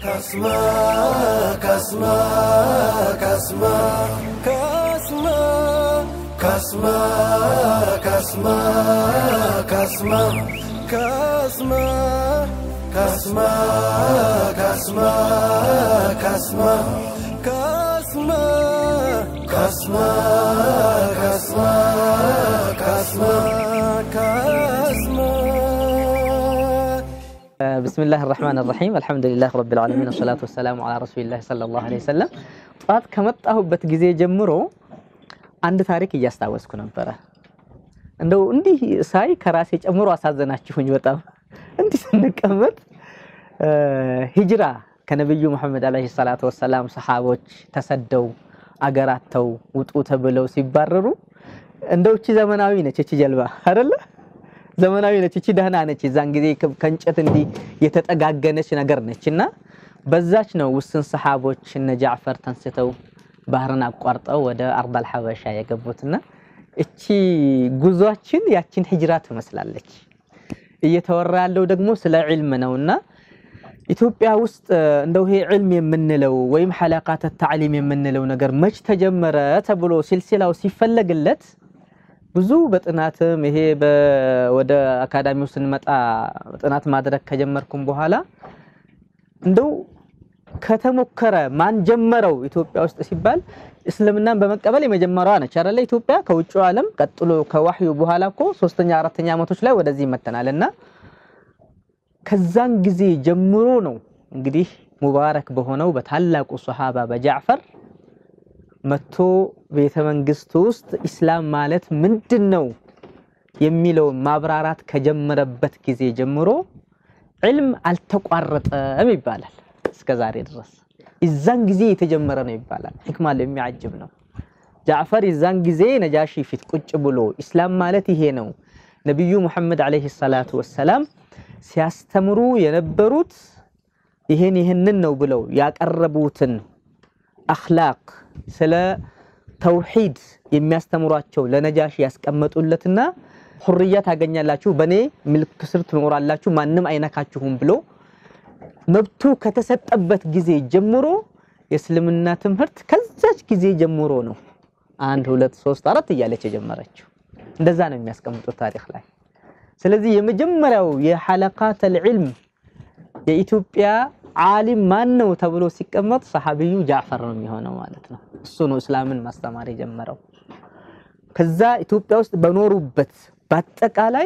Kasma, kasma, kasma, kasma, kasma, kasma, kasma, kasma, kasma, kasma, kasma, kasma, kasma, kasma, kasma, kasma. ብስሚላህ ራህማን ራሒም አልሐምዱሊላህ ረቢል ዓለሚን ወሰላቱ ወሰላሙ ዓላ ረሱሊላህ ሰለላሁ ዐለይሂ ወሰለም። ጠዋት ከመጣሁበት ጊዜ ጀምሮ አንድ ታሪክ እያስታወስኩ ነበረ። እንደው እንዲህ ሳይ ከራሴ ጨምሮ አሳዘናችሁኝ በጣም እንዲህ ስንቀመጥ ሂጅራ ከነቢዩ መሐመድ ዓለይሂ ሰላቱ ወሰላም ሰሓቦች ተሰደው አገራተው ውጡ ተብለው ሲባረሩ እንደው እቺ ዘመናዊ ነች እቺ ጀልባ አይደለ? ዘመናዊ ነች እቺ ደህና ነች። የዛን ጊዜ ከእንጨት እንዲህ የተጠጋገነች ነገር ነች እና በዛች ነው ውስን ሰሓቦች እነ ጃዕፈር ተንስተው ባህርን አቋርጠው ወደ አርዳል ሐበሻ የገቡትና እቺ ጉዟችን ያችን ሂጅራ ትመስላለች። እየተወራ ያለው ደግሞ ስለ ዒልም ነውና ኢትዮጵያ ውስጥ እንደው ይሄ ዒልም የምንለው ወይም ሐለቃተ ተዕሊም የምንለው ነገር መች ተጀመረ ተብሎ ሲልሲላው ሲፈለግለት ብዙ በጥናትም ይሄ ወደ አካዳሚው ስንመጣ ጥናት ማድረግ ከጀመርኩም በኋላ እንደው ከተሞከረ ማን ጀመረው ኢትዮጵያ ውስጥ ሲባል እስልምናን በመቀበል የመጀመሪያዋ ነች አይደለ? ኢትዮጵያ ከውጭ ዓለም ቀጥሎ ከዋህዩ በኋላ እኮ ሶስተኛ አራተኛ ዓመቶች ላይ ወደዚህ መተናል እና ከዛን ጊዜ ጀምሮ ነው እንግዲህ ሙባረክ በሆነው በታላቁ ሶሃባ በጃዕፈር መቶ ቤተ መንግስት ውስጥ ኢስላም ማለት ምንድን ነው የሚለውን ማብራራት ከጀመረበት ጊዜ ጀምሮ ዒልም አልተቋረጠም ይባላል እስከ ዛሬ ድረስ። ይዛን ጊዜ የተጀመረ ነው ይባላል። ሕክማ የሚያጅብ ነው። ጃዕፈር ይዛን ጊዜ ነጃሺ ፊት ቁጭ ብሎ ኢስላም ማለት ይሄ ነው ነቢዩ ሙሐመድ ዓለይሂ ሰላቱ ወሰላም ሲያስተምሩ የነበሩት ይሄን ይህንን ነው ብለው ያቀረቡትን አኽላቅ ስለ ተውሂድ የሚያስተምሯቸው ለነጃሺ ያስቀመጡለትና ሁርያ ታገኛላችሁ፣ በእኔ ምልክ ስር ትኖራላችሁ፣ ማንም አይነካችሁም ብሎ መብቱ ከተሰጠበት ጊዜ ጀምሮ የእስልምና ትምህርት ከዛች ጊዜ ጀምሮ ነው አንድ ሁለት ሶስት አራት እያለች የጀመረችው። እንደዛ ነው የሚያስቀምጡት ታሪክ ላይ። ስለዚህ የመጀመሪያው የሐለቃተል ዒልም የኢትዮጵያ ዓሊም ማን ነው ተብሎ ሲቀመጥ ሰሐቢዩ ጃዕፈር ነው የሚሆነው ማለት ነው። እሱ ነው እስላምን ማስተማር የጀመረው። ከዛ ኢትዮጵያ ውስጥ በኖሩበት በአጠቃላይ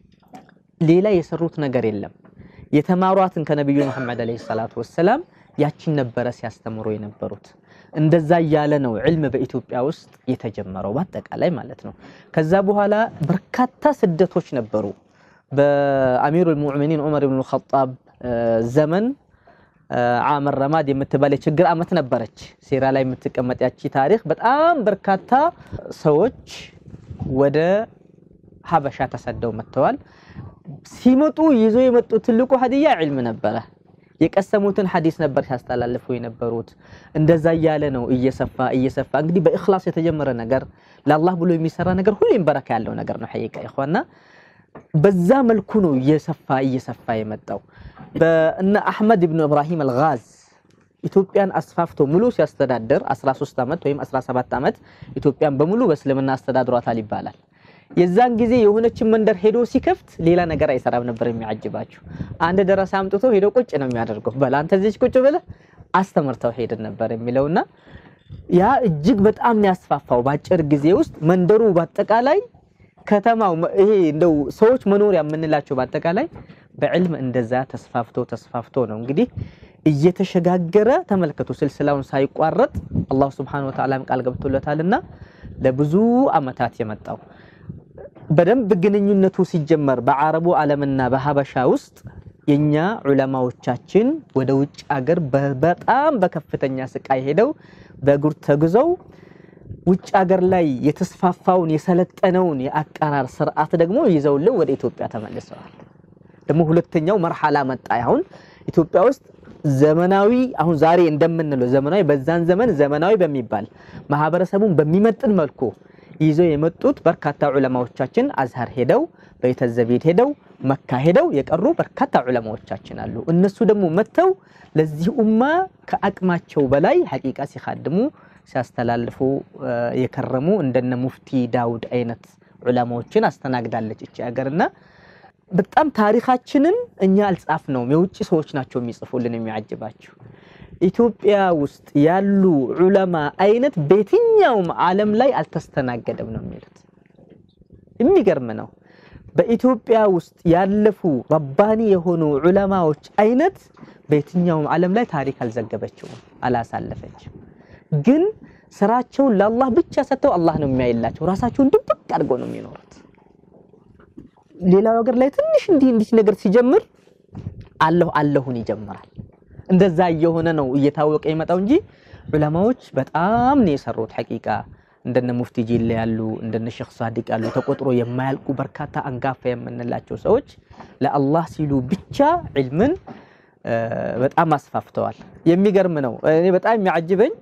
ሌላ የሰሩት ነገር የለም። የተማሯትን ከነቢዩ መሐመድ ዓለይሂ ሰላቱ ወሰላም ያቺን ነበረ ሲያስተምሩ የነበሩት። እንደዛ እያለ ነው ዕልም በኢትዮጵያ ውስጥ የተጀመረው በአጠቃላይ ማለት ነው። ከዛ በኋላ በርካታ ስደቶች ነበሩ። በአሚሩል ሙእሚኒን ዑመር ብን ኸጣብ ዘመን ዓመር ረማድ የምትባል የችግር ዓመት ነበረች። ሴራ ላይ የምትቀመጥ ያቺ ታሪክ በጣም በርካታ ሰዎች ወደ ሀበሻ ተሰደው መጥተዋል። ሲመጡ ይዞ የመጡት ትልቁ ሀዲያ ዒልም ነበረ። የቀሰሙትን ሐዲስ ነበር ሲያስተላልፉ የነበሩት። እንደዛ እያለ ነው እየሰፋ እየሰፋ እንግዲህ በእኽላስ የተጀመረ ነገር ለአላህ ብሎ የሚሰራ ነገር ሁሌም በረካ ያለው ነገር ነው። ሐቂቃ ይኸዋና በዛ መልኩ ነው እየሰፋ እየሰፋ የመጣው። በእነ አሕመድ ብን ኢብራሂም አልጋዝ ኢትዮጵያን አስፋፍቶ ሙሉ ሲያስተዳድር 13 ዓመት ወይም 17 ዓመት ኢትዮጵያን በሙሉ በእስልምና አስተዳድሯታል ይባላል። የዛን ጊዜ የሆነችን መንደር ሄዶ ሲከፍት ሌላ ነገር አይሰራም ነበር። የሚያጅባችሁ አንድ ደረሳ አምጥቶ ሄዶ ቁጭ ነው የሚያደርገው። በል አንተ እዚች ቁጭ ብለህ አስተምርተው ሄድን ነበር የሚለውና ያ እጅግ በጣም ነው ያስፋፋው። በአጭር ጊዜ ውስጥ መንደሩ በአጠቃላይ ከተማው ይሄ እንደው ሰዎች መኖሪያ የምንላቸው በአጠቃላይ በዕልም እንደዛ ተስፋፍቶ ተስፋፍቶ ነው እንግዲህ እየተሸጋገረ ተመልከቱ። ስልስላውን ሳይቋረጥ አላህ ሱብሓነሁ ወተዓላም ቃል ገብቶለታልና ለብዙ ዓመታት የመጣው በደንብ ግንኙነቱ ሲጀመር በአረቡ ዓለምና በሀበሻ ውስጥ የኛ ዑለማዎቻችን ወደ ውጭ አገር በጣም በከፍተኛ ስቃይ ሄደው በእግር ተጉዘው ውጭ አገር ላይ የተስፋፋውን የሰለጠነውን የአቀራር ስርዓት ደግሞ ይዘውልን ወደ ኢትዮጵያ ተመልሰዋል። ደግሞ ሁለተኛው መርሐላ መጣ። አሁን ኢትዮጵያ ውስጥ ዘመናዊ አሁን ዛሬ እንደምንለው ዘመናዊ በዛን ዘመን ዘመናዊ በሚባል ማህበረሰቡን በሚመጥን መልኩ ይዘው የመጡት በርካታ ዑለማዎቻችን አዝሀር ሄደው በይተ ዘቢድ ሄደው መካ ሄደው የቀሩ በርካታ ዑለማዎቻችን አሉ። እነሱ ደግሞ መጥተው ለዚህ ኡማ ከአቅማቸው በላይ ሐቂቃ ሲኻድሙ ሲያስተላልፉ የከረሙ እንደነ ሙፍቲ ዳውድ አይነት ዑለማዎችን አስተናግዳለች እቺ ሀገርና በጣም ታሪካችንን እኛ አልጻፍነውም። የውጭ ሰዎች ናቸው የሚጽፉልን። የሚያጅባቸው ኢትዮጵያ ውስጥ ያሉ ዑለማ አይነት በየትኛውም ዓለም ላይ አልተስተናገደም ነው የሚሉት። የሚገርም ነው። በኢትዮጵያ ውስጥ ያለፉ ረባኒ የሆኑ ዑለማዎች አይነት በየትኛውም ዓለም ላይ ታሪክ አልዘገበችውም፣ አላሳለፈችም። ግን ስራቸውን ለአላህ ብቻ ሰጥተው አላህ ነው የሚያይላቸው። ራሳቸውን ድብቅ አድርገው ነው የሚኖሩት። ሌላው ሀገር ላይ ትንሽ እንዲህ እንዲህ ነገር ሲጀምር አለሁ አለሁን ይጀምራል። እንደዛ እየሆነ ነው እየታወቀ የመጣው እንጂ ዑለማዎች በጣም ነው የሰሩት። ሐቂቃ እንደነ ሙፍቲ ጂላ ያሉ እንደነ ሼክ ሳዲቅ ያሉ ተቆጥሮ የማያልቁ በርካታ አንጋፋ የምንላቸው ሰዎች ለአላህ ሲሉ ብቻ ዒልምን በጣም አስፋፍተዋል። የሚገርም ነው። እኔ በጣም የሚያጅበኝ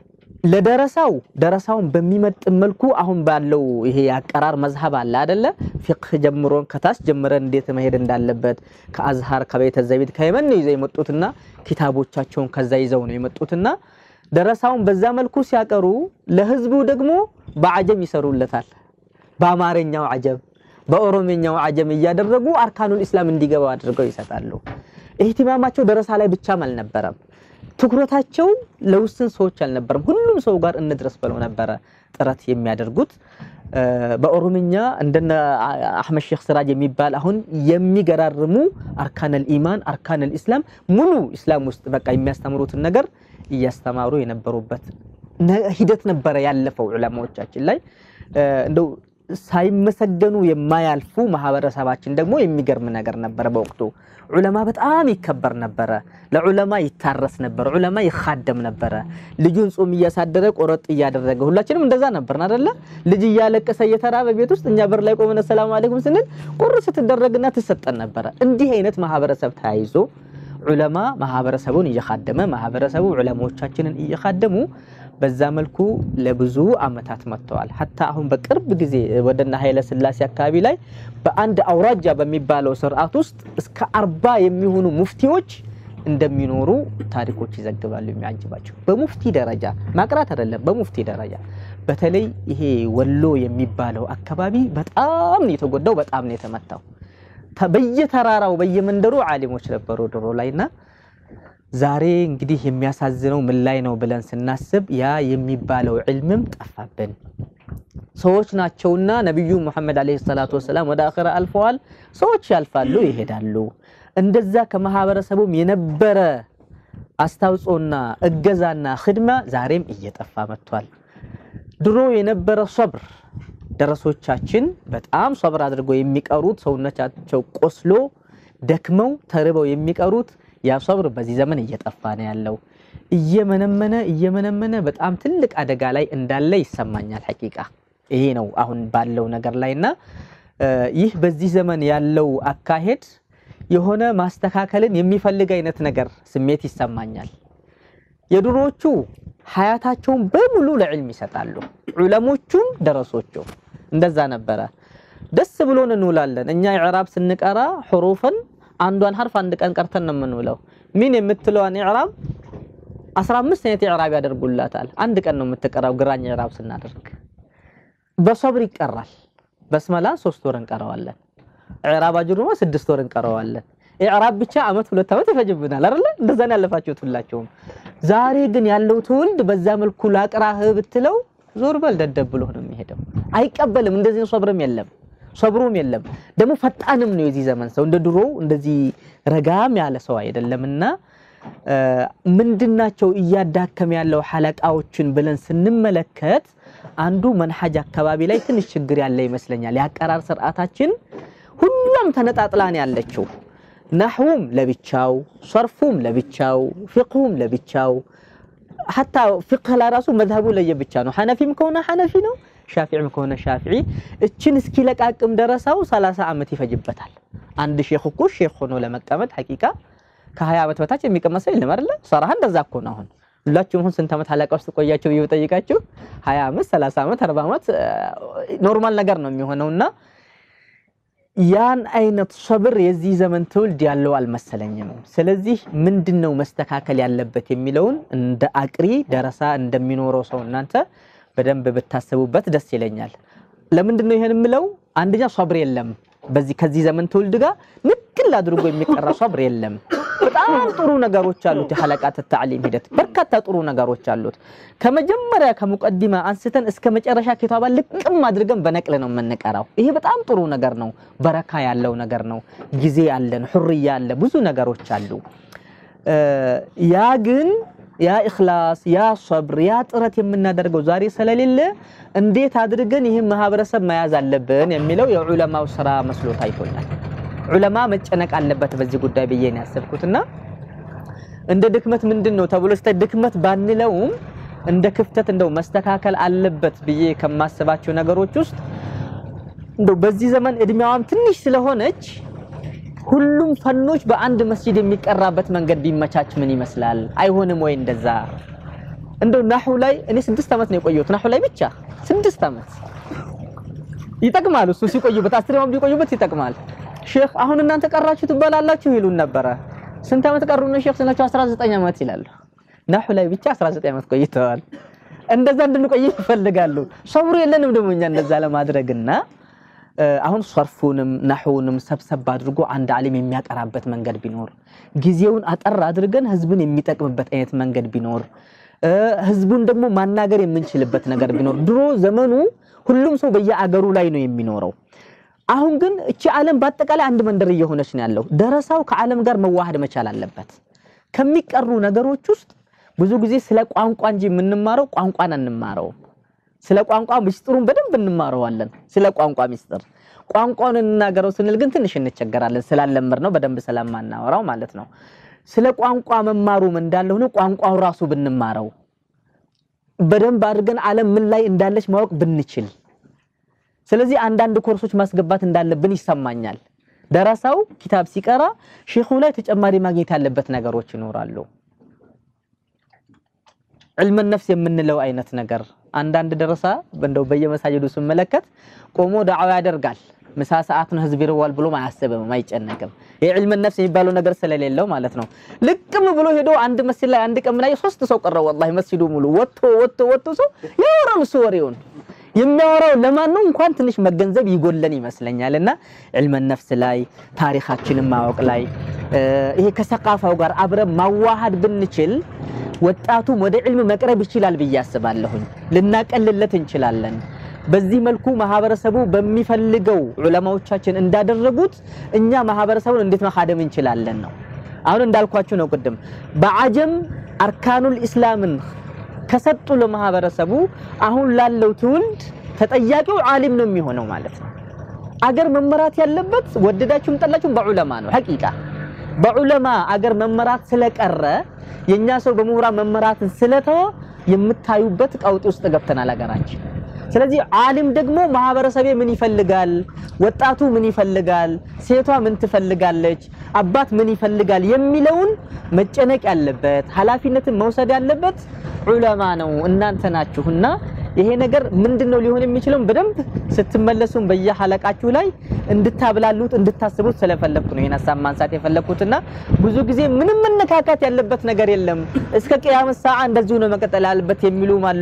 ለደረሳው ደረሳውን በሚመጥን መልኩ አሁን ባለው ይሄ የአቀራር መዝሀብ አለ አይደለ? ፊቅህ ጀምሮን ከታች ጀምረን እንዴት መሄድ እንዳለበት ከአዝሃር ከቤተ ዘይት ከየመን ነው ይዘው የመጡትና ኪታቦቻቸውን ከዛ ይዘው ነው የመጡትና ደረሳውን በዛ መልኩ ሲያቀሩ ለህዝቡ ደግሞ በአጀም ይሰሩለታል። በአማርኛው አጀም፣ በኦሮምኛው አጀም እያደረጉ አርካኑል ኢስላም እንዲገባው አድርገው ይሰጣሉ። ኢህቲማማቸው ደረሳ ላይ ብቻም አልነበረም። ትኩረታቸው ለውስን ሰዎች አልነበረም። ሁሉም ሰው ጋር እንድረስ ብለው ነበረ ጥረት የሚያደርጉት። በኦሮምኛ እንደነ አህመድ ሼክ ስራጅ የሚባል አሁን የሚገራርሙ አርካነል ኢማን አርካነል ኢስላም ሙሉ ኢስላም ውስጥ በቃ የሚያስተምሩትን ነገር እያስተማሩ የነበሩበት ሂደት ነበረ ያለፈው ዑለማዎቻችን ላይ እንደው ሳይመሰገኑ የማያልፉ ማህበረሰባችን ደግሞ የሚገርም ነገር ነበረ። በወቅቱ ዑለማ በጣም ይከበር ነበረ። ለዑለማ ይታረስ ነበር። ዑለማ ይኻደም ነበረ። ልጁን ጾም እያሳደረ ቆረጥ እያደረገ ሁላችንም እንደዛ ነበርን አደለ? ልጅ እያለቀሰ እየተራበ ቤት ውስጥ እኛ በር ላይ ቆመን ሰላም አለይኩም ስንል ቁርስ ስትደረግና ትሰጠን ነበረ። እንዲህ አይነት ማህበረሰብ ተያይዞ ዑለማ ማህበረሰቡን እየኻደመ ማህበረሰቡ ዑለማዎቻችንን እየኻደሙ በዛ መልኩ ለብዙ አመታት መጥተዋል። ሀታ አሁን በቅርብ ጊዜ ወደና ኃይለ ስላሴ አካባቢ ላይ በአንድ አውራጃ በሚባለው ስርዓት ውስጥ እስከ አርባ የሚሆኑ ሙፍቲዎች እንደሚኖሩ ታሪኮች ይዘግባሉ። የሚያጅባቸው በሙፍቲ ደረጃ ማቅራት አይደለም፣ በሙፍቲ ደረጃ በተለይ ይሄ ወሎ የሚባለው አካባቢ በጣም ነው የተጎዳው፣ በጣም ነው የተመታው። በየተራራው በየመንደሩ ዓሊሞች ነበሩ ድሮ ላይና ዛሬ እንግዲህ የሚያሳዝነው ምን ላይ ነው ብለን ስናስብ ያ የሚባለው ዕልምም ጠፋብን። ሰዎች ናቸውና ነቢዩ ሙሐመድ ዓለይሂ ሰላቱ ወሰላም ወደ አኺራ አልፈዋል። ሰዎች ያልፋሉ፣ ይሄዳሉ። እንደዛ ከማህበረሰቡም የነበረ አስታውጾና እገዛና ክድማ ዛሬም እየጠፋ መጥቷል። ድሮ የነበረ ሶብር ደረሶቻችን በጣም ሶብር አድርገው የሚቀሩት ሰውነታቸው ቆስሎ ደክመው ተርበው የሚቀሩት ያ ሶብር በዚህ ዘመን እየጠፋ ነው ያለው። እየመነመነ እየመነመነ በጣም ትልቅ አደጋ ላይ እንዳለ ይሰማኛል። ሐቂቃ ይሄ ነው አሁን ባለው ነገር ላይና ይህ በዚህ ዘመን ያለው አካሄድ የሆነ ማስተካከልን የሚፈልግ አይነት ነገር ስሜት ይሰማኛል። የድሮዎቹ ሀያታቸውን በሙሉ ለዕልም ይሰጣሉ። ዑለሞቹም ደረሶቹም እንደዛ ነበረ። ደስ ብሎን እንውላለን። እኛ ኢዕራብ ስንቀራ ሕሩፍን አንዷን ሐርፍ አንድ ቀን ቀርተን ነው የምንውለው። ሚን የምትለዋን ኢዕራብ 15 አይነት ኢዕራብ ያደርጉላታል። አንድ ቀን ነው የምትቀራው ግራኝ ኢዕራብ ስናደርግ። በሶብር ይቀራል። በስመላ ሶስት ወር እንቀረዋለን። ኢዕራብ አጅሩማ ስድስት ወር እንቀረዋለን። ኢዕራብ ብቻ አመት ሁለት አመት ይፈጅብናል አይደለ? እንደዛ ነው ያለፋችሁት ሁላችሁም። ዛሬ ግን ያለው ትውልድ በዛ መልኩ ላቅራህ ብትለው ዞር በል ደደብ ብሎ ነው የሚሄደው። አይቀበልም። እንደዚህ ሶብርም የለም ሰብሩም የለም። ደግሞ ፈጣንም ነው የዚህ ዘመን ሰው። እንደ ድሮ እንደዚህ ረጋም ያለ ሰው አይደለምና ምንድናቸው እያዳከም ያለው ሐለቃዎችን ብለን ስንመለከት አንዱ መንሐጅ አካባቢ ላይ ትንሽ ችግር ያለ ይመስለኛል። የአቀራር ስርዓታችን ሁሉም ተነጣጥላን ያለችው ናሕውም ለብቻው፣ ሰርፉም ለብቻው፣ ፊቅሁም ለብቻው ሐታ ፊቅህ ለራሱ መዝሀቡ ለየብቻ ነው። ሐነፊም ከሆነ ሐነፊ ነው ሻፊዕም ከሆነ ሻፊዒ። እችን እስኪለቃቅም ደረሳው 30 ዓመት ይፈጅበታል። አንድ ሼክ እኮ ሼክ ሆኖ ለመቀመጥ ሐቂቃ ከ20 ዓመት በታች የሚቀመጥ ሰው የለም አይደለ? ሰራህ እንደዛ እኮ ነው። አሁን ሁላችሁም አሁን ስንት ዓመት ሐለቃ ውስጥ ቆያችሁ ብዬ ብጠይቃችሁ 20 ዓመት፣ 30 ዓመት፣ 40 ዓመት ኖርማል ነገር ነው የሚሆነውና ያን አይነት ሰብር የዚህ ዘመን ትውልድ ያለው አልመሰለኝም። ስለዚህ ምንድን ነው መስተካከል ያለበት የሚለውን እንደ አቅሪ ደረሳ እንደሚኖረው ሰው እናንተ በደንብ ብታስቡበት ደስ ይለኛል። ለምንድን ነው ይሄን የምለው? አንደኛ ሰብር የለም በዚህ ከዚህ ዘመን ትውልድ ጋር ንክል አድርጎ የሚቀራ ሰብር የለም። በጣም ጥሩ ነገሮች አሉት። የሐለቃት ተዕሊም ሂደት በርካታ ጥሩ ነገሮች አሉት። ከመጀመሪያ ከሙቀዲማ አንስተን እስከ መጨረሻ ኪታባ ልቅም አድርገን በነቅል ነው የምንቀራው። ይሄ በጣም ጥሩ ነገር ነው። በረካ ያለው ነገር ነው። ጊዜ አለን፣ ሁርያ አለ፣ ብዙ ነገሮች አሉ። ያ ግን ያ ኢኽላስ ያ ሰብር ያ ጥረት የምናደርገው ዛሬ ስለሌለ እንዴት አድርገን ይህን ማህበረሰብ መያዝ አለብን የሚለው የዑለማው ስራ መስሎ ታይቶኛል። ዑለማ መጨነቅ አለበት በዚህ ጉዳይ ብዬ ነው ያሰብኩትና እንደ ድክመት ምንድን ነው ተብሎ ስታይ ድክመት ባንለውም እንደ ክፍተት እንደው መስተካከል አለበት ብዬ ከማስባቸው ነገሮች ውስጥ እንደው በዚህ ዘመን እድሜዋም ትንሽ ስለሆነች ሁሉም ፈኖች በአንድ መስጂድ የሚቀራበት መንገድ ቢመቻች ምን ይመስላል? አይሆንም ወይ እንደዛ? እንደው ናሁ ላይ እኔ ስድስት ዓመት ነው የቆየሁት። ናሁ ላይ ብቻ ስድስት ዓመት ይጠቅማል። እሱ ሲቆዩበት አስር ዓመት ቢቆዩበት ይጠቅማል። ሼክ አሁን እናንተ ቀራችሁ ትባላላችሁ ይሉን ነበረ። ስንት ዓመት ቀሩ ነው ሼክ ስናቸው 19 ዓመት ይላሉ። ናሁ ላይ ብቻ 19 ዓመት ቆይተዋል። እንደዛ እንድንቆይ ይፈልጋሉ። ሰብሩ የለንም ደግሞ እኛ እንደዛ ለማድረግና አሁን ሰርፉንም ናሑንም ሰብሰብ አድርጎ አንድ ዓሊም የሚያቀራበት መንገድ ቢኖር ጊዜውን አጠር አድርገን ህዝብን የሚጠቅምበት አይነት መንገድ ቢኖር ህዝቡን ደግሞ ማናገር የምንችልበት ነገር ቢኖር ድሮ ዘመኑ ሁሉም ሰው በየአገሩ ላይ ነው የሚኖረው። አሁን ግን እቺ ዓለም በአጠቃላይ አንድ መንደር እየሆነች ነው ያለው። ደረሳው ከዓለም ጋር መዋሃድ መቻል አለበት። ከሚቀሩ ነገሮች ውስጥ ብዙ ጊዜ ስለ ቋንቋ እንጂ የምንማረው ቋንቋን አንማረው። ስለ ቋንቋ ምስጢሩን በደንብ እንማረዋለን። ስለ ቋንቋ ምስጢር ቋንቋውን እንናገረው ስንል ግን ትንሽ እንቸገራለን፣ ስላለመድ ነው በደንብ ስለማናወራው ማለት ነው። ስለ ቋንቋ መማሩም እንዳለ ሆኖ ቋንቋው ራሱ ብንማረው በደንብ አድርገን ዓለም ምን ላይ እንዳለች ማወቅ ብንችል፣ ስለዚህ አንዳንድ ኮርሶች ማስገባት እንዳለብን ይሰማኛል። ደረሳው ኪታብ ሲቀራ ሼኹ ላይ ተጨማሪ ማግኘት ያለበት ነገሮች ይኖራሉ። ዕልመ ነፍስ የምንለው አይነት ነገር አንዳንድ ደረሳ እንደው በየመሳጅዱ ስመለከት ቆሞ ዳዕዋ ያደርጋል። ምሳ ሰዓት ነው ህዝብ ይርዋል ብሎም አያስብም፣ አይጨነቅም። የዕልመ ነፍስ የሚባለው ነገር ስለሌለው ማለት ነው። ልቅም ብሎ ሄዶ አንድ መስጂድ ላይ አንድ ቀን ምን አየሁ፣ ሶስት ሰው ቀረው። ወላሂ መስጂዱ ሙሉ ወጥቶ ወጥቶ ወጥቶ ሰው ያወራል። እሱ ወሬውን የሚያወራው ለማን ነው እንኳን ትንሽ መገንዘብ ይጎለን ይመስለኛል። እና ዕልመ ነፍስ ላይ ታሪካችንን ማወቅ ላይ ይሄ ከሰቃፋው ጋር አብረን ማዋሃድ ብንችል ወጣቱም ወደ ዕልም መቅረብ ይችላል ብዬ አስባለሁኝ። ልናቀልለት እንችላለን። በዚህ መልኩ ማህበረሰቡ በሚፈልገው ዑለማዎቻችን እንዳደረጉት እኛ ማህበረሰቡን እንዴት መካደም እንችላለን ነው። አሁን እንዳልኳችሁ ነው ቅድም በአጀም አርካኑል ኢስላምን ከሰጡ ለማህበረሰቡ አሁን ላለው ትውልድ ተጠያቂው ዓሊም ነው የሚሆነው ማለት ነው። አገር መመራት ያለበት ወደዳችሁም ጠላችሁም በዑለማ ነው። ሐቂቃ በዑለማ አገር መመራት ስለቀረ የኛ ሰው በምሁራን መመራትን ስለተወ የምታዩበት ቀውጢ ውስጥ ገብተናል አገራችን። ስለዚህ ዓሊም ደግሞ ማህበረሰቤ ምን ይፈልጋል፣ ወጣቱ ምን ይፈልጋል፣ ሴቷ ምን ትፈልጋለች፣ አባት ምን ይፈልጋል የሚለውን መጨነቅ ያለበት ኃላፊነትን መውሰድ ያለበት ዑለማ ነው፣ እናንተ ናችሁና ይሄ ነገር ምንድነው ሊሆን የሚችለው በደንብ ስትመለሱም በየሐለቃችሁ ላይ እንድታብላሉት እንድታስቡት ስለፈለኩ ነው ይሄን ሀሳብ ማንሳት የፈለኩትና ብዙ ጊዜ ምንም መነካካት ያለበት ነገር የለም እስከ ቅያም ሰዓ እንደዚሁ ነው መቀጠል ያለበት የሚሉም አሉ።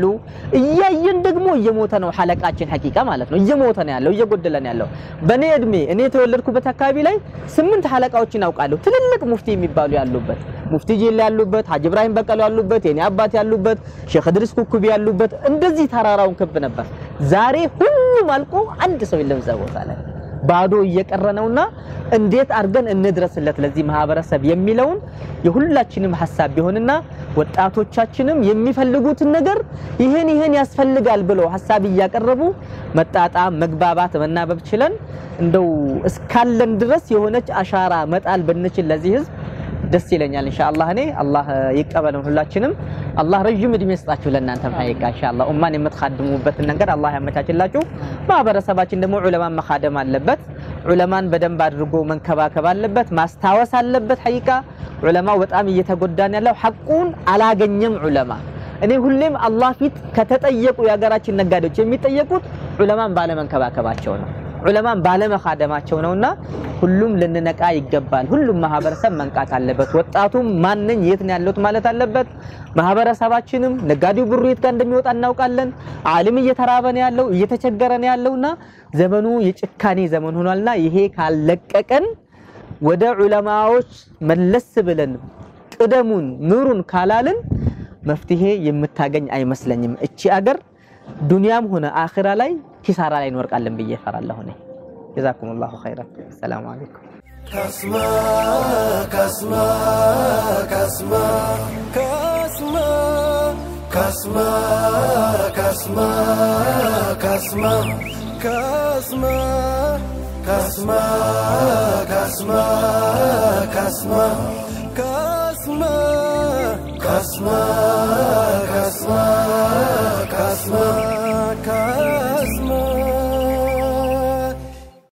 እያየን ደግሞ እየሞተ ነው ሐለቃችን ሐቂቃ ማለት ነው እየሞተ ነው ያለው እየጎደለ ነው ያለው። በኔ እድሜ እኔ የተወለድኩበት አካባቢ ላይ ስምንት ሐለቃዎችን አውቃለሁ ትልልቅ ሙፍቲ የሚባሉ ያሉበት ሙፍቲ ጂል ያሉበት ሀጅ ኢብራሂም በቀሉ ያሉበት የኔ አባት ያሉበት ሼክ እድሪስ ኩኩቢ ያሉበት እንደዚህ ተራራውን ክብ ነበር። ዛሬ ሁሉም አልቆ አንድ ሰው የለም እዛ ቦታ ላይ ባዶ እየቀረ ነውና እንዴት አድርገን እንድረስለት ለዚህ ማህበረሰብ የሚለውን የሁላችንም ሀሳብ ቢሆንና ወጣቶቻችንም የሚፈልጉትን ነገር ይህን ይህን ያስፈልጋል ብለው ሀሳብ እያቀረቡ መጣጣም፣ መግባባት፣ መናበብ ችለን እንደው እስካለን ድረስ የሆነች አሻራ መጣል ብንችል ለዚህ ህዝብ ደስ ይለኛል። ኢንሻአላህ እኔ አላህ ይቀበለን ሁላችንም። አላህ ረጅም እድሜ ይስጣችሁ ለእናንተም ሀይቃ ኢንሻአላህ ኡማን የምትखाድሙበትን ነገር አላህ ያመቻችላችሁ። ማህበረሰባችን ደግሞ ዑለማን መखाደም አለበት። ዑለማን በደንብ አድርጎ መንከባከብ አለበት፣ ማስታወስ አለበት። ሀይቃ ዑለማው በጣም እየተጎዳን ያለው ሐቁን አላገኘም ዑለማ እኔ ሁሌም አላህ ፊት ከተጠየቁ የሀገራችን ነጋዴዎች የሚጠየቁት ዑለማን ባለመንከባከባቸው ነው። ዑለማን ባለመካደማቸው ነውና ሁሉም ልንነቃ ይገባል። ሁሉም ማህበረሰብ መንቃት አለበት። ወጣቱም ማንኝ የት ነው ያለሁት ማለት አለበት። ማህበረሰባችንም ነጋዴው ብሩ የት ጋር እንደሚወጣ እናውቃለን። ዓለም እየተራበ ነው ያለው እየተቸገረ ነው ያለውና ዘመኑ የጭካኔ ዘመን ሆኗልና ይሄ ካለቀቀን ወደ ዑለማዎች መለስ ብለን ቅደሙን ምሩን ካላልን መፍትሄ የምታገኝ አይመስለኝም። እቺ አገር ዱንያም ሆነ አኺራ ላይ ኪሳራ ላይ እንወርቃለን ብዬ እፈራለሁ እኔ። ጀዛኩሙላሁ ኸይረን። ሰላም አለይኩም። كسمة كسمة كسمة كسمة كسمة كسمة كسمة كسمة كسمة كسمة كسمة كسمة كسمة